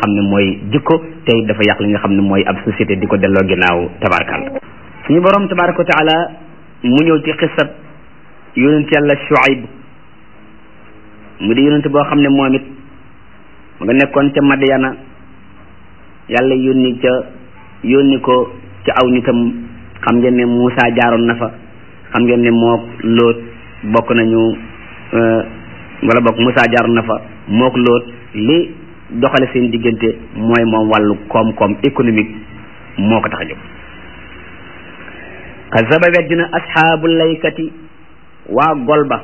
xam ne mooy jikko tey dafa yàq li nga xam ne mooy ab société di ko delloo ginnaaw tabarakàlla suñu borom tabaraka wa taala mu ñëw ci xisab yonent yàlla Shuayb mu di yonent boo xam ne moom it mu nga nekkoon ca Madyana yàlla yónni ca yónni ko ci aw nitam xam ngeen ne Muusa jaaroon na fa xam ngeen ne mook Lóot bokk nañu wala bokk Muusa jaaroon na fa mook Lóot li doxale seen diggante mooy moom wàllu koom-koom économique moo ko tax a jóg kazaba weddina asxaabu laykati waa golba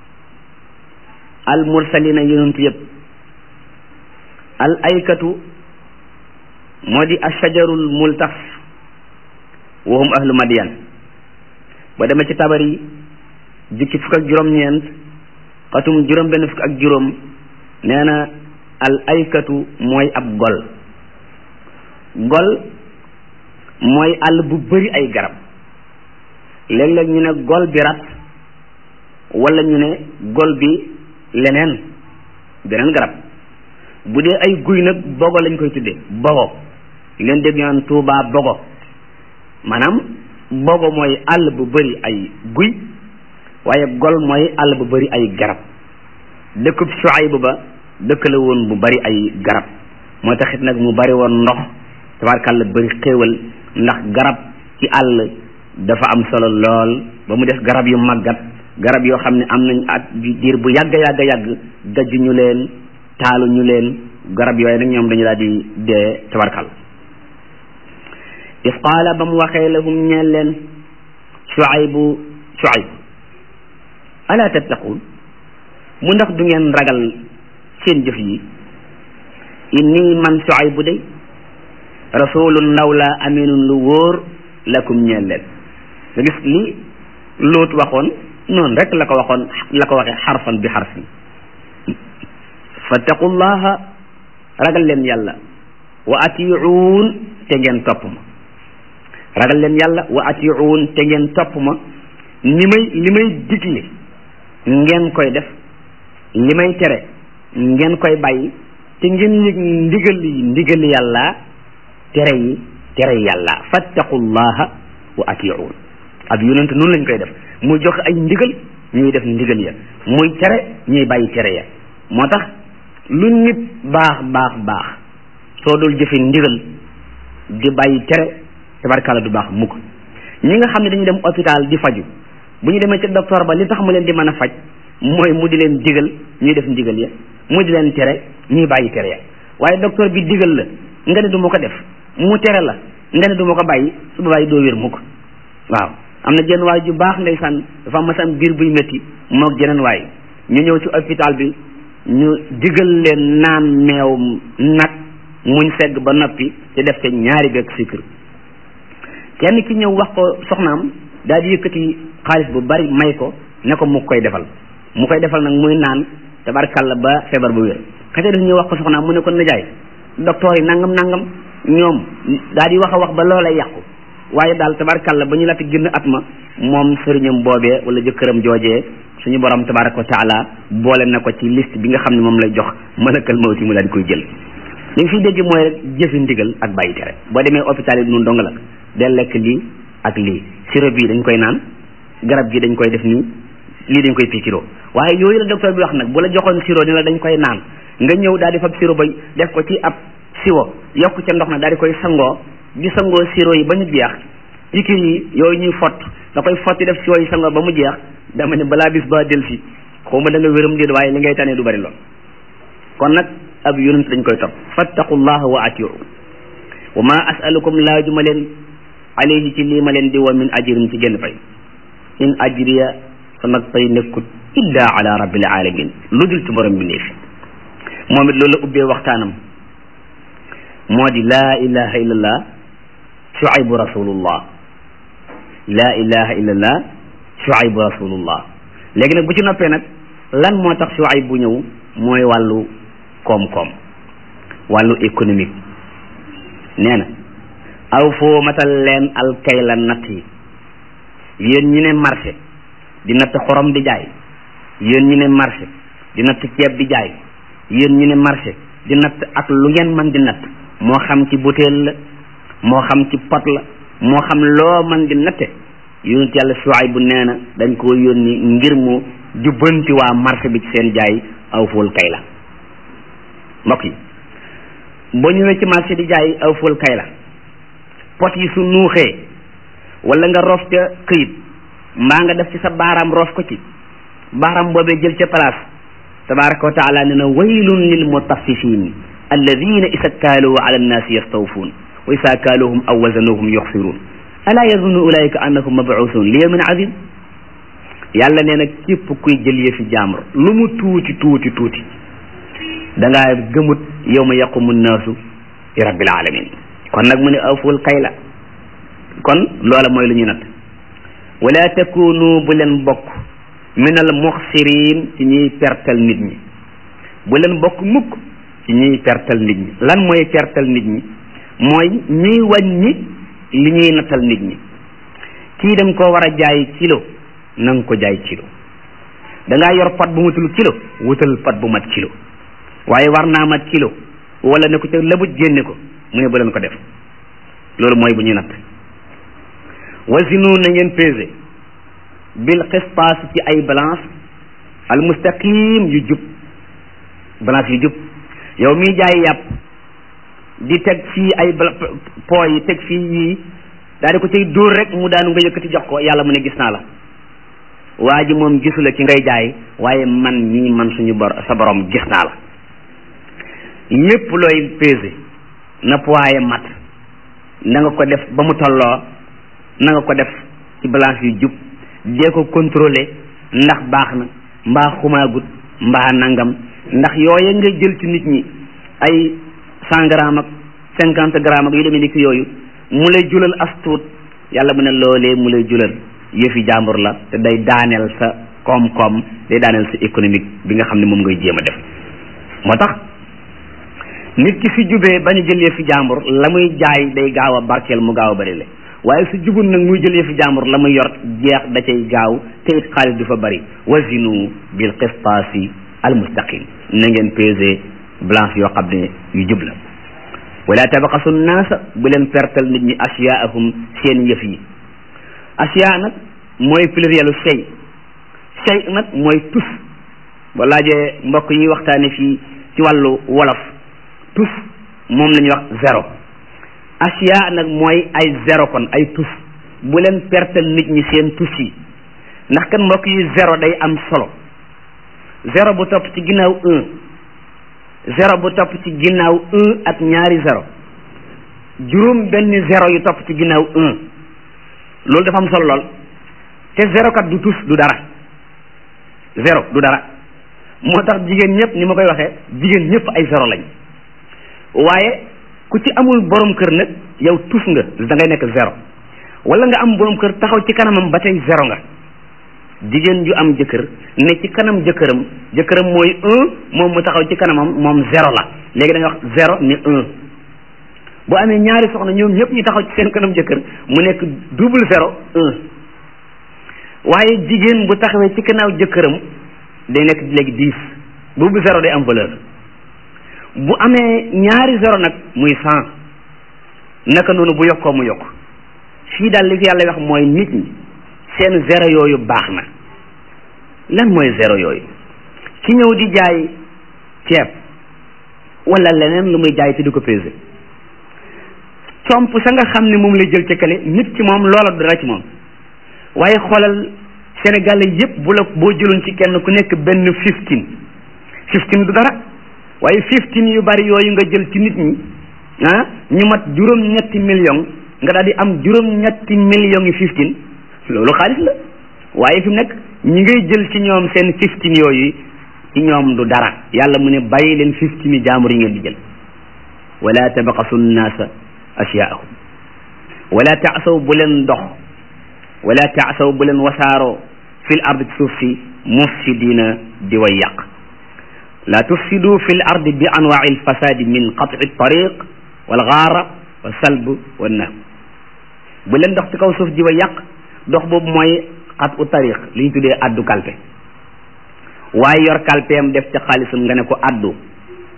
al mursalina yonentu yëpp al aykatu moo di ashajarul multaf wahum ahlu madiyan ba demee ci tabari jukki fukk ak juróom-ñeent xatum juróom benn fukk ak juróom nee na al aykatu mooy ab gol gol mooy àll bu bari ay garab léeg-léeg ñu ne gol bi rat wala ñu ne gol bi leneen beneen garab bu dee ay guy nag bogo lañ koy tuddee bogo leen dégg ñu naan tuubaa bogo maanaam bogo mooy àll bu bari ay guy waaye gol mooy àll bu bari ay garab dëkkub Shuayb ba dëkk la woon bu bari ay garab moo taxit nag mu bari woon ndox tabarkàlla bari xéewal ndax garab ci àll dafa am solo lool ba mu def garab yu màggat garab yoo xam ne am nañ at diir bu yàgg yàgg yàgg gajju ñu leen taalu ñu leen garab yooyu nag ñoom dañu daal di dee tabarkàlla is qaala ba mu waxee lahum ñeel leen Shuaybu Shuayb ala tattaquun mu ndax du ngeen ragal seen jëf yi inni man Shuaybu day rasulun ndaw la aminun lu wóor lakum ñeel leen nga gis li Lóot waxoon noonu rek la ko waxoon la ko waxee xarfan bi xarfin fattaqullaha ragal leen yàlla wa atiuun te ngeen topp ma ragal leen yàlla wa atiuun te ngeen topp ma li may li may digle ngeen koy def li may tere ngeen koy bàyyi te ngeen yëg ndigal yi ndigal yàlla tere yi tere yàlla fattaqullaha wa atiuun ab yonent noonu lañ koy def muy joxe ay ndigal ñuy def ndigal ya muy tere ñuy bàyyi tere ya moo tax lu nit baax baax baax soo dul jëfe ndigal di bàyyi tere tabarkàlla du baax mukk ñi nga xam ne dañuy dem hôpital di faju bu ñu demee ci docteur ba li tax mu leen di mën a faj mooy mu di leen digal ñuy def ndigal ya mu di leen tere ñuy bàyyi tere ya waaye docteur bi digal la nga ne du ma ko def mu tere la nga ne du ma ko bàyyi su ba bàyyi doo wér mukk waaw am na jenn waay ju baax ndeysaan dafa am masam biir buy métti moog jeneen waay ñu ñëw ci hôpital bi ñu digal leen naan meew nag muñ segg ba noppi te def te ñaari beeg sucre kenn ki ñëw wax ko soxnaam daal di yëkkati xaalis bu bari may ko ne ko mu koy defal mu koy defal nag muy naan tabarkàlla ba feebar bu wér xëy def ñëw wax ko soxnaam mu ne ko nijaay docteur yi nangam nangam ñoom daal di wax a wax ba loolay yàqu waaye daal tabarkàlla ba ñu laata génn at ma moom sëriñam boobee wala jëkkëram joojee suñu borom tabaraka wa taala boole na ko ci liste bi nga xam ne moom lay jox malakal mawti mu daal di koy jël li nga fiy dégg mooy rek jëfi ndigal ak bàyyi tere boo demee hôpital yi noonu dong la del lekk lii ak lii sirop bii dañ koy naan garab gi dañ koy def nii lii dañ koy piikiroo waaye yooyu la docteur bi wax nag bu la joxoon sirop ni la dañ koy naan nga ñëw daal di fab sirop ba def ko ci ab siwo yokk ca ndox na daal di koy sangoo di sangoo sirop yi ba ñu jeex pikir yi yooyu ñuy fott da koy fotti def siwo yi sangoo ba mu jeex dama ne balaa bis ba del si xaw ma da nga wéram déet waaye li ngay tane du bari lool kon nag ab yonent dañ koy topp fattaqullaha wa atiu wa ma asalukum laajuma leen alayhi ci lii ma leen di wa min ajrin ci génn fay in ajriya sama pay nekkut illa ala rabbil alamin lu dul ci borom bi néef moom it loolu la ubbee waxtaanam moo di laa ilaha illallah shuaybu rasulullah laa ilaha illallah shuaybu rasulullah léegi nag bu ci noppee nag lan moo tax shuayb bu ñëw mooy wàllu koom-koom wàllu économique nee na aw foo matal leen alkayla natt yi yéen ñi ne marché di natt xorom di jaay yéen ñi ne marché di natt ceeb di jaay yéen ñi ne marché di natt ak lu ngeen man di natt moo xam ci butéel la moo xam ci pot la moo xam loo man di natte yonent yàlla Shuayb bu nee na dañ koo yónni ngir mu jubbanti waa marché bi ci seen jaay aw ful kay la mbokk yi boo ñëwee ci marché di jaay aw ful kay la pot yi su nuuxee wala nga rof ca këyit mbaa nga def ci sa baaraam rof ko ci baaraam boobee jël ca place tabaraka wa taala ne na waylun lil mutaffifin alladina isa kaaluu ala annaasi yastawfuun wa isa kaaluuhum aw wazanuhum yuxsiruun alaa yazunnu ulaika annahum mabuusun li yawmin azim yàlla nee na képp kuy jël yëfi jaamur lu mu tuuti tuuti tuuti da ngaa gëmut yawma yaqumu nnaasu li rabbil alamin kon nag mu ne awful kay la kon loola mooy lu ñu natt wala takunu bu leen bokk min al muxsirin ci ñuy pertal nit ñi bu leen bokk mukk ci ñuy pertal nit ñi lan mooy pertal nit ñi mooy ñuy wàññi li ñuy nattal nit ñi kii dem koo war a jaay kilo na nga ko jaay kilo da ngaa yor pat bu matul kilo wutal pat bu mat kilo waaye war naa mat kilo wala ne ko ca labuj génne ko mu ne bu leen ko def loolu mooy bu ñuy natt wasinu na ngeen pesé bil xistaas ci ay balance al mustaqim yu jub balance yu jub yow miy jaay yàpp di teg fii ay po yi teg fii yii daal di ko cay dóor rek mu daanu nga yëkkati jox ko yàlla mu ne gis naa la waa ji moom gisula ki ngay jaay waaye man mii man suñu bor sa borom gis naa la lépp looy pesé na poids mat na nga ko def ba mu tolloo na nga ko def ci balance yu jub dee ko contrôler ndax baax na mbaa xumaagut mbaa nangam ndax yooye nga jël ci nit ñi ay cent grammes ak cinquante grammes ak yu demee ni ki yooyu mu lay julal as tuut yàlla mu ne loolee mu lay julal yëfi jàmbur la te day daaneel sa koom-koom day daaneel sa économique bi nga xam ne moom ngay jéem a def moo tax nit ki fi jubee bañ a jël yëfi jàmbur la muy jaay day gaaw a barkeel mu gaaw a bari le waaye su jubul nag muy jël yëfi jàmbur la muy yor jeex da cay gaaw te it xaalis du fa bari wazinu bil qistaasi al mustaqim na ngeen pesé balance yoo xam ne yu jub la wala tabaqasu naasa bu leen pertal nit ñi asiyaahum seen yëf yi asiya nag mooy plurielu shay shay nag mooy tus ba laajee mbokk yi waxtaane fii ci wàllu wolof tus moom la ñuy wax zéro asiya nag mooy ay zéro kon ay tus bu leen pertal nit ñi seen tus yi ndax kan mbokk yi zéro day am solo zéro bu topp ci ginnaaw un zéro bu topp ci ginnaaw un ak ñaari zéro juróom benn zéro yu topp ci ginnaaw un loolu dafa am solo lool te zéro kat du tus du dara zéro du dara moo tax jigéen ñëpp ni ma koy waxee jigéen ñëpp ay zéro lañ waaye ku ci amul borom kër nag yow tus nga da ngay nekk zéro wala nga am borom kër taxaw ci kanamam ba tey zéro nga jigéen ju am jëkkër ne ci kanam jëkkëram jëkkëram mooy un moom mu taxaw ci kanamam moom zéro la léegi dañuy wax zéro ne un bu amee ñaari soxna ñoom ñëpp ñu taxaw ci seen kanam jëkkër mu nekk double zéro un waaye jigéen bu taxawee ci kanaaw jëkkëram day nekk léegi dix boobu zéro day am valeur bu amee ñaari zéro nag muy cent naka noonu bu yokkoo mu yokk fii daal li fi yàlla wax mooy nit ñi seen zéro yooyu baax na lan mooy zéro yooyu ki ñëw di jaay ceeb wala leneen lu muy jaay te di ko pesé comp sa nga xam ne moom lay jël ca kale nit ci moom loola dara ci moom waaye xoolal sénégalais yépp bu la boo jëloon ci kenn ku nekk benn fifteen fifteen du dara waaye fifteen yu bari yooyu nga jël ci nit ñi ah ñu mat juróom-ñetti million nga daal di am juróom-ñetti millions yi fifteen loolu xaalis la waaye fi mu nekk ñi ngay jël ci ñoom seen fifteen yooyu ci ñoom du dara yàlla mu ne bàyyi leen fifteen yi jaambur yi ngeen di jël wala tabaqasu nnaasa asyaahum wala taasaw bu leen dox wala taasaw bu leen wasaaroo fil ard ci suuf si mufsidina di way yàq la tufsidu fil ard bi anwaai lfasadi min qatci tariq wal gaara wa salb wa nahb bu leen dox ci kaw suuf di way yàq dox boobu mooy xat u tariq li ñu tuddee addu kalpe waaye yor kalpeem def ca xaalisam nga ne ko addu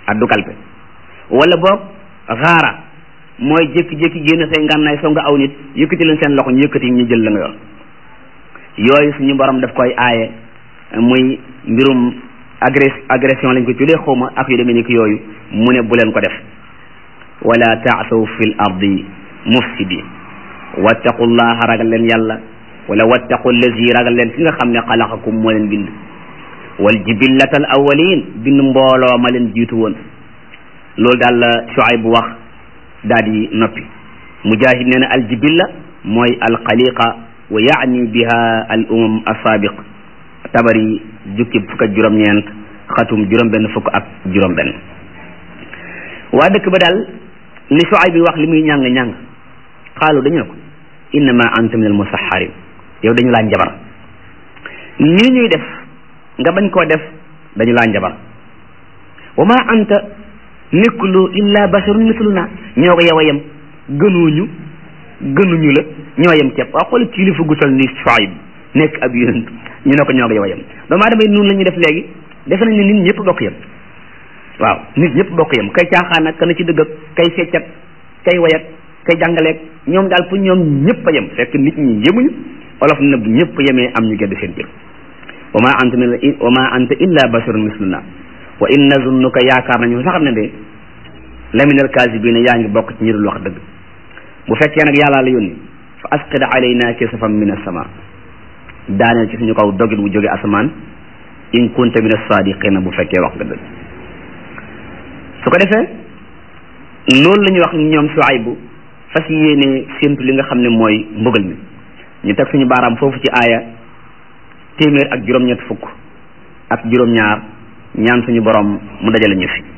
addu kalpe wala boog xaara mooy jékki-jékki génn say ngànnaay soo nga aw nit yëkkati leen seen loxo ñu yëkkati ñu jël la nga yor yooyu suñu borom daf koy aaye muy mbirum agress agression lañ ko tuddee xawma ak yu demee ni ki yooyu mu ne bu leen ko def wala taasaw fil ardi mufsidin wattaqullaha ragal leen yàlla wala wattaqu lazi ragal leen ki nga xam ne xalaqakum moo leen bind wal jibillata al awalin bind mbooloo ma leen jiitu woon loolu daal la Shuayb bu wax daal di noppi mujahid nee na al jibilla mooy al xaliqa wa yaani biha al umam asaabiq tabari jukki fukk ak juróom-ñeent xatum juróom-benn fukk ak juróom-benn waa dëkk ba daal li Shuayb bi wax li muy ñàng-ñàng xaalu dañu ne ko innama anta min al musaharin yow dañu laa njabar lii ñuy def nga bañ koo def dañu laa njabar wa ma anta nekkulu illa basharun misluna ñoo ko yow a yem gënuñu gënuñu la ñoo yem ceeb waaw xool kilifa gu tal ni Shuayb nekk ab yonent ñu ne ko ñoo ko yow a yem doomu aadama yi noonu la ñuy def léegi defe nañ ne nit ñëpp bokk yem waaw nit ñëpp bokk yem kay caaxaan ak kana ci dëgg ak kay feccat kay wayat kay jàngaleeg ñoom daal pour ñoom ñëpp a yem fekk nit ñi yemuñu olof na bu ñëpp yemee am ñu gedd seen jël wa ma anta min wa ma anta illa basharun misluna wa in nazunnuka yaakaar nañu sax ne de laminal kaasibina yaa ngi bokk ci ñi dul wax dëgg bu fekkee nag yàllaa la yónni fa asqid alayna kisafan min as-sama daaneel ci suñu kaw dogit bu jóge asamaan in kunta min as-sadiqina bu fekkee wax nga dëgg su ko defee loolu la ñuy wax ñoom Shuaybu fas yéene séntu li nga xam ne mooy mbugal mi ñu teg suñu baaraam foofu ci aaya téeméer ak juróom-ñett fukk ak juróom-ñaar ñaan suñu borom mu dajale ñu fi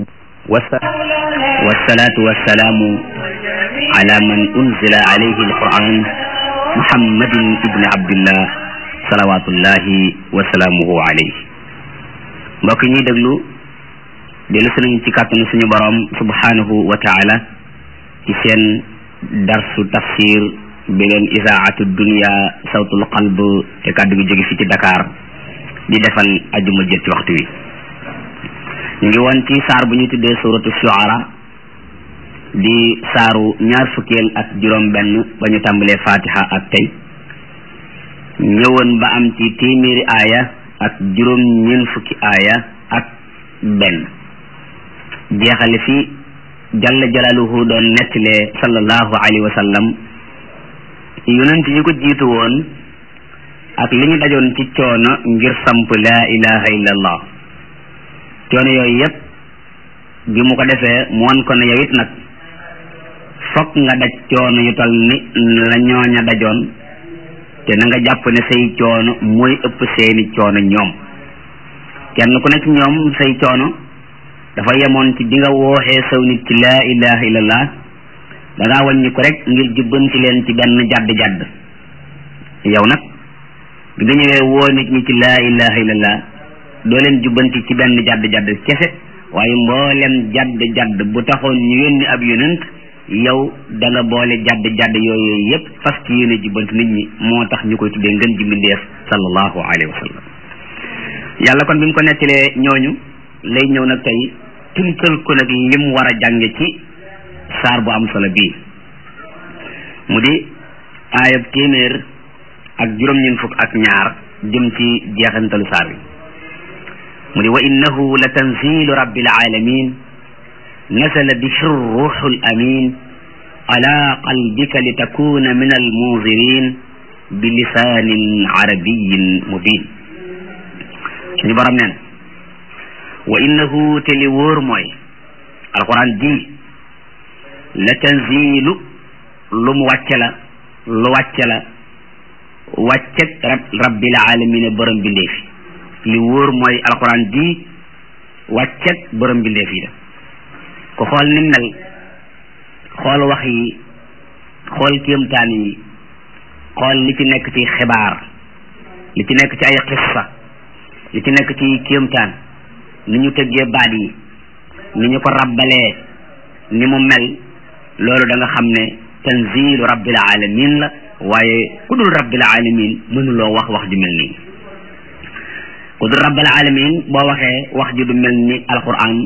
wasalaatu wasalaamu ala man unzila alayhi alquran muhammadin ibni abdillah salawatullahi wasalaamuhu alayhi mbokk ñuy déglu dellu si nañu ci kàttanu suñu borom subhanahu wa taala ci seen darsu tafsir bi leen isaatu dunia sawtul qalb te kàddu gi jóge fi ci Dakar di defal ajuma jët ci waxtu wi ñu ngi woon ci saar bu ñuy tuddee suratu shuara di saaru ñaar fukkeel ak juróom benn ba ñu tàmbalee fatiha ak tey ñëwoon ba am ci téeméeri aaya ak juróom ñeen fukki aaya ak benn jeexale fi jalla jalaluhu doon nettalee sallallahu alayhi wa sallam yonent yi ko jiitu woon ak li ñu dajoon ci coono ngir samp laa ilaha illallah coono yooyu yépp bi mu ko defee mu wan ko ne yow it nag fokk nga daj coono yu tol ni la ñooña dajoon te na nga jàpp ne say coono mooy ëpp seeni coono ñoom kenn ku nekk ñoom say coono dafa yemoon ci bi nga wooxee saw nit ci laa ilaha illallah da ngaa wàññi ko rek ngir jubbanti leen ci benn jadd jadd yow nag bi nga ñëwee woo nit ñi ci laa ilaha illallah doo leen jubbanti ci benn jadd jadd kese waaye mboolem jadd jadd bu taxoon ñu yónni ab yonent yow da nga boole jadd jadd yooyu yépp fas ci yéene jubbanti nit ñi moo tax ñu koy tuddee ngën ji mbindeef sallallahu alayhi wa sallam yàlla kon bi mu ko nettalee ñooñu lay ñëw nag tey tënkal ko nag lim war a jànge ci saar bu am solo bii mu di aayab téeméer ak juróom-ñeent fukk ak ñaar jëm ci jeexantalu saar bi mu di wa innahu la tanzilu rabbil alamin nasala bihi ruuxu l amin ala qalbika li takuna min al munzirin bi lisaanin arabiyin mubin suñu borom neen wa innahu te li wóor mooy alquran ji la tanzilu lu mu wàcce la lu wàcce la wàcceg rab rabbil alamina borom bindeef yi li wóor mooy alquran ji wàcceg borom bindeef yi la ku xool ni mel xool wax yi xool kéemtaan yi xool li ci nekk ci xibaar li ci nekk ci ay xissa li ci nekk ci kéemtaan ni ñu tëggee baat yi ni ñu ko rabbalee ni mu mel loolu da nga xam ne tanzilu rabbil alamin la waaye ku dul rabbil alamin mënuloo wax wax ju mel nii ku dul rabbil alamin boo waxee wax ju du mel ni alquran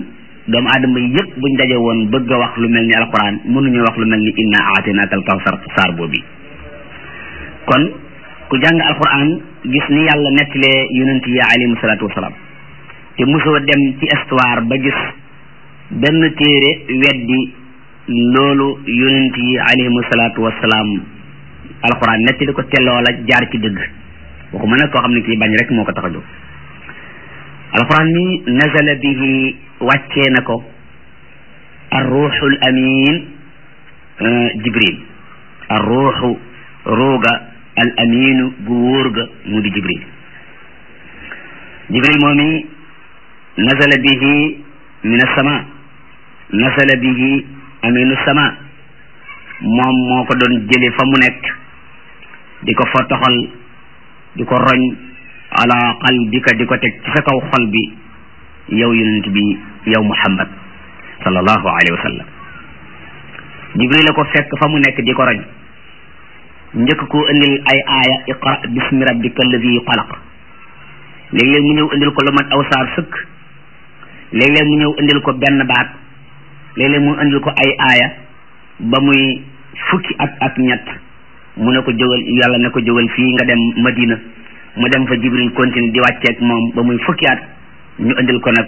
doomu aadama yëpp buñ daje woon bëgg a wax lu mel ni alquran mënuñu wax lu mel ni inna aatinaaka al kawsar saar boobu kon ku jàng alquran gis ni yàlla nettalee yonent yi alayhimu salaatu wasalaam te mosoo dem ci histoire ba gis benn téere weddi loolu yonent yi alayhimu salaatu wasalaam alquran nettali ko te loola jaar ci dëgg waxuma nag koo xam ne kii bañ rek moo ko tax a jóg alquran mi nazala bihi wàccee na ko arruuxul amin jibril arruuxu ruuga al aminu gu wóor ga mu di jibril jibril moomi nazala bihi min assama nazala bihi aminu sama moom moo ko doon jële fa mu nekk di ko fa toxal di ko roñ ala qalbika di ko teg ci sa kaw xol bi yow yonent bi yow muhammad sallallahu alayhi wa sallam jibril la ko fekk fa mu nekk di ko roñ njëkk koo indil ay aaya iqra bismi rabbika alladi xalaq léeg-léeg mu ñëw indil ko lu mat aw saar sëkk léeg-léeg mu ñëw indil ko benn baat léeg-léeg mu indil ko ay aaya ba muy fukki at ak ñett mu ne ko jógal yàlla ne ko jógal fii nga dem madina mu dem fa jibril continue di wàcceeg moom ba muy fukki at ñu indil ko nag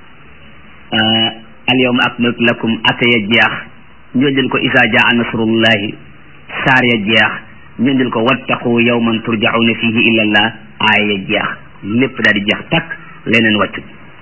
al yawma akmaltu lakum ata ya jeex ñu indil ko isa jaa nasrullahi saar ya jeex ñu indil ko wattaqu yawman turjauna fihi illa allah aaya ya jeex lépp daal di jeex takk leneen wàccu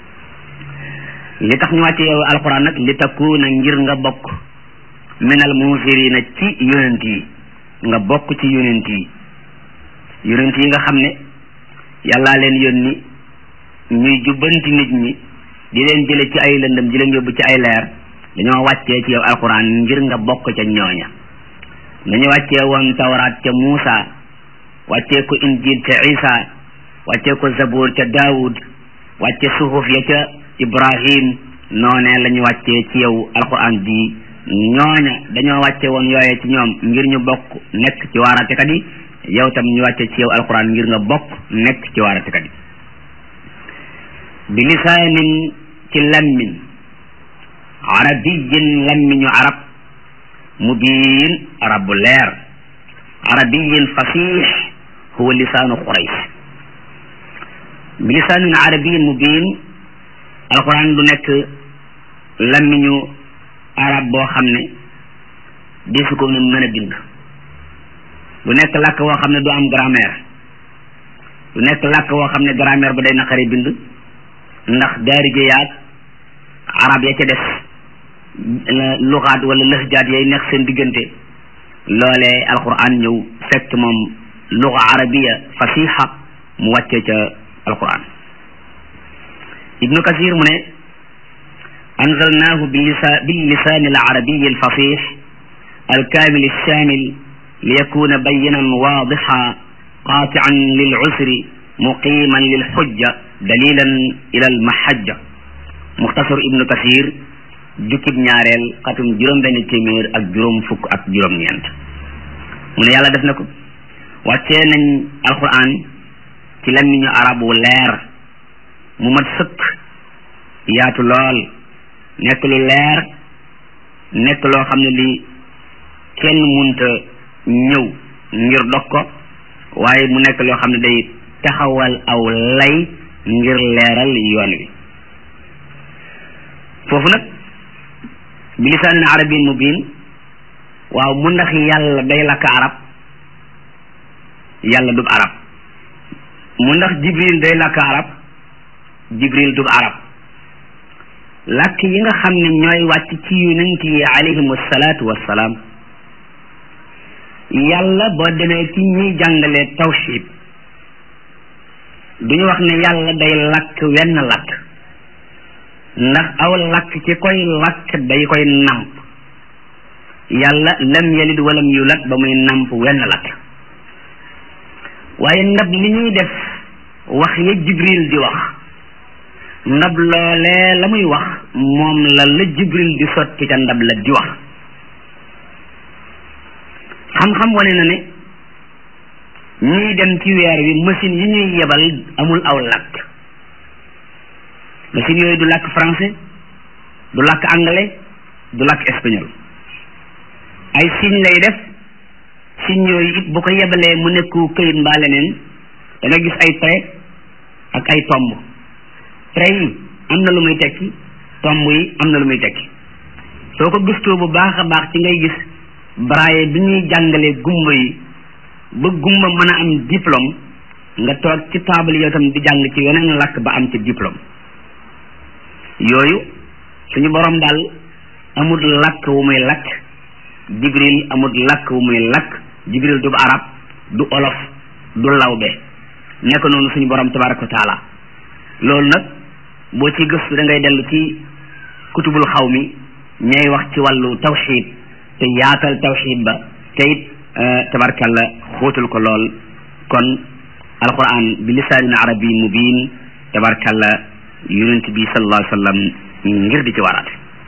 li tax ñu wàcce yow alquran nag li takkuuna ngir nga bokk minal munsirina ci yonent yi nga bokk ci yonent yi yonent yi nga xam ne yàllaa leen yónni ñuy jubbanti nit ñi di leen jële ci ay lëndëm di leen yóbbu ci ay leer dañoo wàccee ci yow alquran ngir nga bokk ca ñooña nañu wàccee woon tawraat ca Muusa wàccee ko injil ca Isa wàccee ko zabur ca Daawud wàcce suhuf ya ca Ibrahim noonee la ñu wàccee ci yow alquran ji ñooña dañoo wàcce woon yooye ci ñoom ngir ñu bokk nekk ci waaraatekat yi yow tam ñu wàcce ci yow alquran ngir nga bokk nekk ci waaraatekat yi bi lisaanin ci lammin arabiyin lammiñu arab mubiin arab bu leer arabiyin fasix huwa lisaanu quraysh bi lisaanin arabiyin mubiin alquran du nekk lammiñu arab boo xam ne desu ko mën a bind du nekk làkk woo xam ne du am grammaire du nekk làkk woo xam ne grammaire ba day naqari bind ndax daarije yaag arab ya ca des luxaat wala lëxjaat yay nekk seen diggante loolee alquran ñëw fekk moom luxa arabiya fasiha mu wàcce ca alquran ibnu kasir mu ne anzalnahu billisani alarabiyi alfasix alkamil alshamil liyakuna bayinan wadixa qatian lilcusri muqiman lilxujja dalilan ila almahajja muxtasar ibnu kasir jukkib ñaareel xatum juróom benn téeméer ak juróom fukk ak juróom ñeent mu ne yàlla def na ko wàccee nañ alquran ci làmmiñu arab wu leer mu mat sëkk yaatu lool nekk lu leer nekk loo xam ne li kenn munta ñëw ngir dog ko waaye mu nekk loo xam ne day taxawal aw lay ngir leeral yoon wi foofu nag bi lisaanin arabin mubin waaw mu ndax yàlla day lakk arab yàlla dub arab mu ndax jibril day lakk arab jibril dub arab làkk yi nga xam ne ñooy wàcc ci yonent yi alayhim salaatu wassalaam yàlla boo demee ci ñuy jàngale tawxid duñu wax ne yàlla day lakk wenn lakk ndax aw lakk ci koy lakk day koy namp yàlla lam yalid walam yulad ba muy namp wenn lakk waaye ndab li ñuy def wax ya jibril di wax ndab loolee la muy wax moom la la jibril di sotti ca ndab la di wax xam-xam wane na ne ñuy dem ci weer wi machine yi ñuy yebal amul aw lakk machine yooyu du làkk français du làkk anglais du làkk espagnol ay signe lay def signe yooyu it bu ko yebalee mu nekku këyit mbaa leneen da nga gis ay trait ak ay tomb trait yi am na lu muy tekki tomb yi am na lu muy tekki soo ko gëstoo bu baax a baax ci ngay gis braille bi ñuy jàngalee gumba yi ba gumba mën a am diplôme nga toog ci table yow tam di jàng ci weneen làkk ba am ci diplôme yooyu suñu borom daal amul làkk wu muy làkk jibril amul làkk wu muy làkk jibril du arab du olof du lawbe nekk noonu suñu borom tabaraka wa taala loolu nag boo ci gëstu da ngay dellu ci kutubul xaw mi ñay wax ci wàllu tawxid te yaatal tawxid ba te it tabarkalla xóotal ko lool kon alquran bi lisaanin arabi mubin tabarkalla yonent bi sallallahu alayhi wa sallam ngir di ci waraate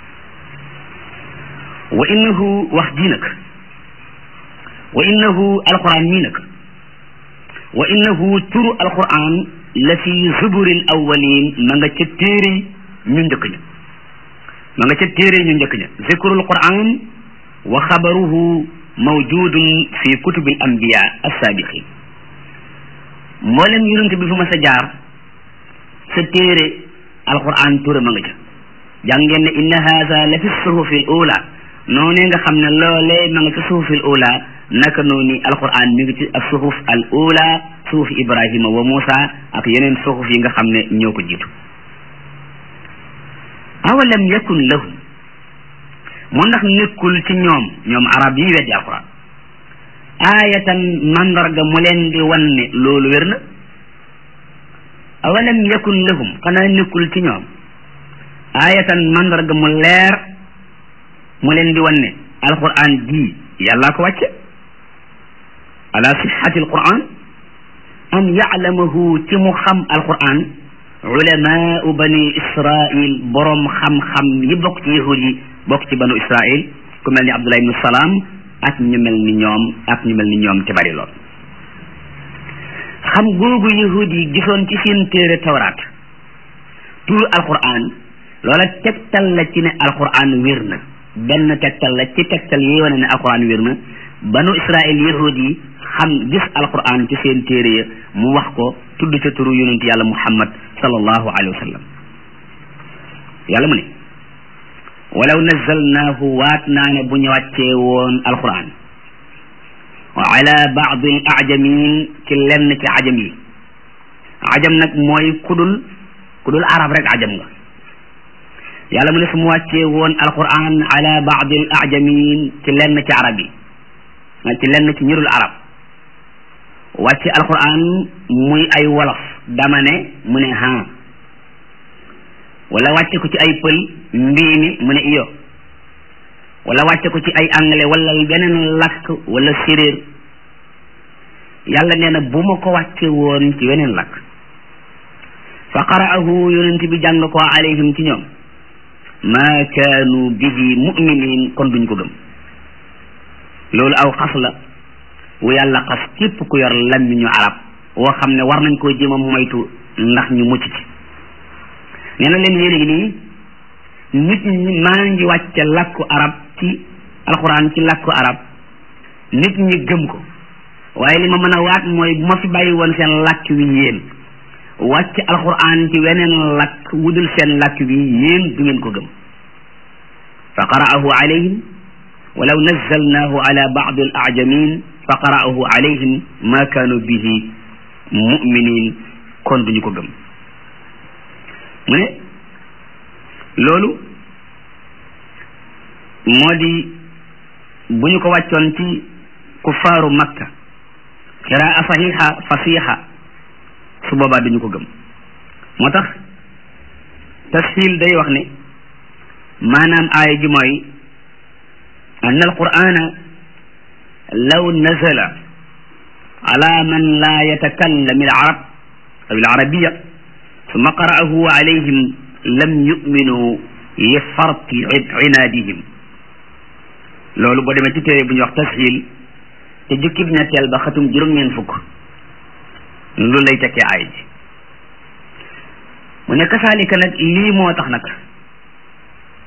wa innahu wax ji nag wa innahu alquran mii nag wa innahu turu alquran la fi zuburil awwalin ma nga ca téere ñu njëkk ña ma nga ca téere ñu njëkk ña zikrul quran wa xabaruhu mawjudun fi kutubil anbiya assabiqin mboolem yonent bi fu ma sa jaar sa téere alquran tura ma nga ca jàng ngeen ne inna haza la fi suhufi l ula noonee nga xam ne loolee ma nga ca suhufi l ula naka noonu alquran mi ngi ci ak suhuf al ula suhuf ibrahima wa musa ak yeneen suhuf yi nga xam ne ñoo ko jiitu awalam yakun lahum moo ndax nekkul ci ñoom ñoom arab yi weddi alquran aayatan mandarga mu leen di wan ne loolu wér na awalam yakun lahum xanaa nekkul ci ñoom aayatan mandarga mu leer mu leen di wan ne alquran ji yàllaa ko wàcce ala sixati alquran am yaclamahu ci mu xam alquran ulamaau bani israil boroom xam-xam yi bokk ci yahud yi bokk ci banu israil ku mel ni abdullah ibnu salaam ak ñu mel ni ñoom ak ñu mel ni ñoom te bari lool xam googu yahud yi gisoon ci seen téere tawraat turu alquran loola tegtal la ci ne alquran wér na benn tegtal la ci tegtal yi wane ne alquran wér na banu israil yahud yi xam gis alquran ci seen téere ya mu wax ko tudd ca turu yonent yàlla muhammad sallallahu alayhi wa sallam yàlla mu ne walaw nazalnaahu waat naa ne bu ñu wàccee woon alquran ala baadi al ajamin ci lenn ci ajam yi ajam nag mooy kudul kudul arab rek ajam nga yàlla mu ne su mu wàccee woon alquran ala baadi al ajamin ci lenn ci arab yi ci lenn ci ñërul arab wàcce alquran muy ay wolof dama ne mu ne ha wala wàcce ko ci ay pël mbii mi mu ne iyo wala wàcce ko ci ay anglais wala beneen lakk wala séréer yàlla nee na bu ma ko wàcce woon ci weneen lakk fa qara'ahu yonent bi jàng ko alayhim ci ñoom ma kaanu bihi mu'minin kon duñ ko gëm loolu aw xas la wu yàlla xas képp ku yor làmmiñu arab woo xam ne war nañ koo jéem a moytu ndax ñu mucc ci nee na leen yéen nii nit ñi maa ngi wàcce làkku arab ci alxuraan ci làkku arab nit ñi gëm ko waaye li ma mën a waat mooy bu ma fi bàyyi woon seen làkk wi yéen wàcc alxuraan ci weneen làkk wudul seen làkk wi yéen du ngeen ko gëm fa qara'ahu alayhim walaw nazzalnahu ala ba'd al a'jamin fa qara'ahu alayhim ma kaanu bihi mu'minin kon duñu ko gëm mu ne loolu moo di bu ñu ko wàccoon ci kuffaaru makka qiraa saxiixa fasiixa su boobaa duñu ko gëm moo tax tasxiil day wax ne maanaam aaya ji mooy an alqur'ana law nazala ala man la yatakallam al arab aw al arabiya summa qara'ahu alayhim lam yuminu li farti inaadihim loolu boo demee ci téere bu ñuy wax tasxiil te jukkib ñetteel ba xatum juróom-ñeent fukk loolu lay tekkee aay ji mu ne kasaalika nag lii moo tax nag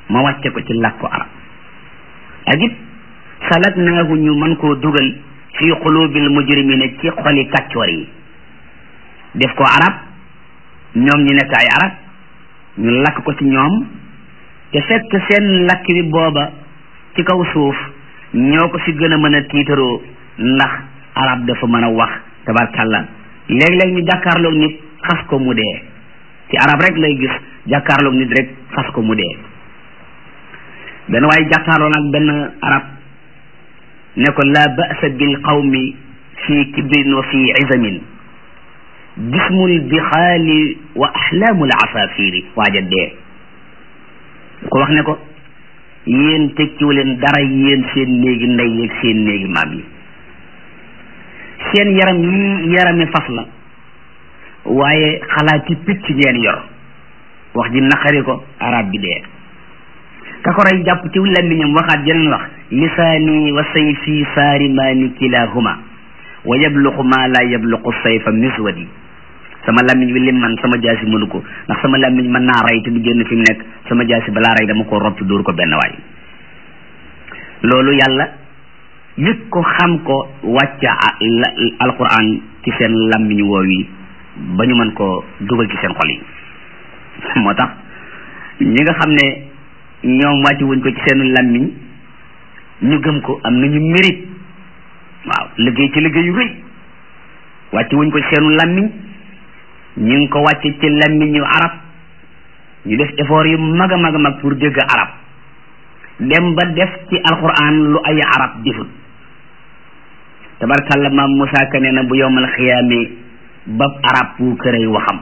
ma wàcce ko ci làkku arab ak it salatnaahu ñu mën koo dugal fi qulubil mujrimina ci xoli kàccoor yi def ko arab ñoom ñu nekk ay arab ñu lakk ko ci ñoom te fekk seen lakk bi booba ci kaw suuf ñoo ko fi gën a mën a tiitaroo ndax arab dafa mën a wax tabarkàlla léeg-léeg ñu jàkkaarloog nit xas ko mu dee ci arab rek lay gis jàkkaarloog nit rek xas ko mu dee benn waaye jàkkaarloo nag benn arab ne ko la ba'sa bil qawmi fi kibrin wa fi izamin jismul bixaali wa axlaamul asaafiri waaja dee ko wax ne ko yéen tekkiwu leen dara yéen seen néegi ndey yeeg seen néegi maam yi seen yaram yi yarami fas la waaye xalaati picc ngeen yor wax ji naqari ko arab bi dee ka ko rey jàpp ci làmmiñam waxaat jeneen wax lisaani wa sayfi saarimaani kilahuma wa yabluqu ma la yabluqu sayfa miswadi sama làmmiñ wi lim man sama jaasi mënu ko ndax sama làmmiñ mën naa rey te du génn fi mu nekk sama jaasi balaa rey dama ko ropp dóor ko benn waay loolu yàlla yëg ko xam ko wàcca alquran ci seen làmmiñ woow yi ba ñu mën koo dugal ci seen xol yi moo tax ñi nga xam ne ñoom wàcc wuñ ko ci seen làmmiñ ñu gëm ko am nañu mérite waaw liggéey ci liggéey yu rëy wàcc wuñ ko ci seenu làmmiñ ñu ngi ko wàcce ci làmmiñu arab ñu def effort yu mag a mag a mag pour dégg arab dem ba def ci alquran lu ay arab deful tabarkàlla maam Moussa Ka nee na bu yowmal xiyaame bab arab pu kërëy waxam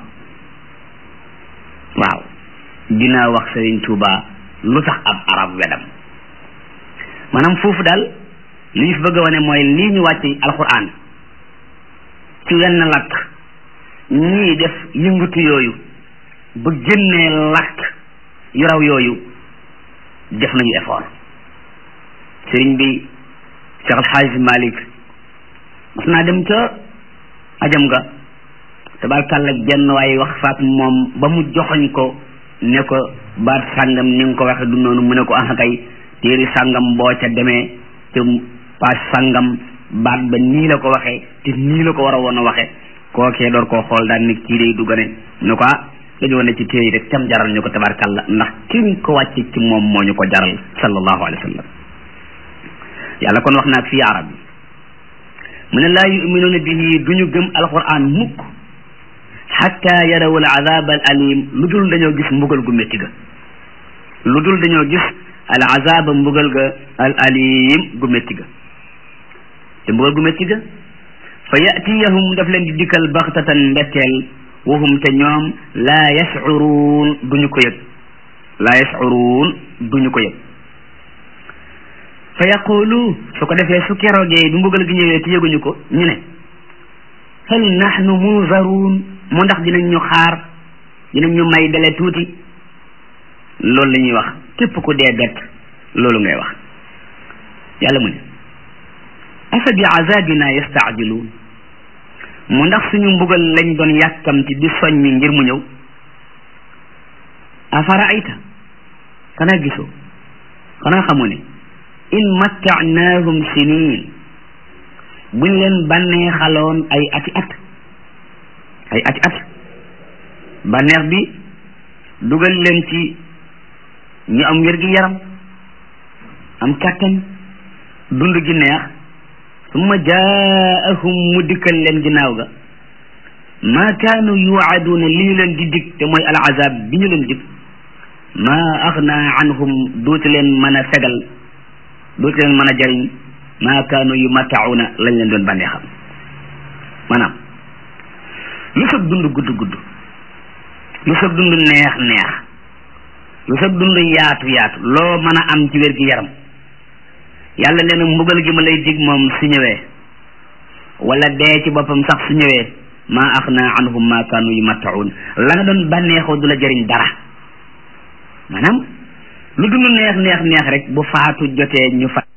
waaw dinaa wax Serigne Touba lu tax ab arab wedam maanaam foofu daal li ñu fi bëgg a wane mooy lii ñu wàcc alquran ci wenn lakk ñii def yëngatu yooyu ba génnee lakk yu raw yooyu def nañu effort sëriñ bi Cheikh Alxaaj Malik mas naa dem ca ajam ga tabarkàlla jenn waaye wax faat moom ba mu joxoñ ko ne ko baat sàngam ni nga ko waxe du noonu mu ne ko ah kay téeri sàngam boo ca demee te paas sàngam baat ba nii la ko waxee te nii la ko war a woon a waxe kookee door koo xool daal ni kii day duggane mu ne ko ah dañoo ne ci téere rek tam jaral ñu ko tabarkàlla ndax kiñ ko wàcce ci moom moo ñu ko jaral sallallahu alayhi wa sallam yàlla kon wax naag fii arab bi mu ne laa yuminuuna bihi duñu gëm alquran mukk xatta yaraw al azab al alim lu dul dañoo gis mbugal gu métti ga lu dul dañoo gis al azaba mbugal ga al alim gu métti ga te mbugal gu métti ga fa yatiyahum daf leen di dikkal baxtatan mbetteel wahum te ñoom laa yascuruun duñu ko yëg laa yascuruun duñu ko yëg fa yaqulu su ko defee su keroogee du mbugal gi ñëwee te yëguñu ko ñu ne hal nahnu munzaruun mu ndax dinañ ñu xaar dinañ ñu may dele tuuti loolu la ñuy wax képp ku dee bett loolu ngay wax yàlla mu ne afa bi azabina yastaajiluun mu ndax suñu mbugal lañ doon yàkkamti di soññi ngir mu ñëw afara ayta xanaa gisoo xanaa xamu ne in mattaanaahum sinin buñ leen bànnee xaloon ay ati at ay ati at bànneex bi dugal leen ci ñu am wér gi yaram am kàttan dund gi neex summa jaahum mu dikkal leen ginnaaw ga maa kaanu yuwaaduuna li ñu leen di dig te mooy al azab bi ñu leen dig maa axna anhum duuti leen mën a fegal duuti leen mën a jariñ maa kaanu yumattauna lañ leen doon bànnee xam maanaam lu sag dund gudd gudd lu sag dund neex neex lu sag dund yaatu yaatu loo mën a am ci wér gi yaram yàlla nee na mbugal gi ma lay dig moom su ñëwee wala dee ci boppam sax su ñëwee maa axna anhum maa kaanu yumattaun la nga doon bànneexoo du la jëriñ dara maanaam lu dund neex neex neex rek bu faatu jotee ñu fa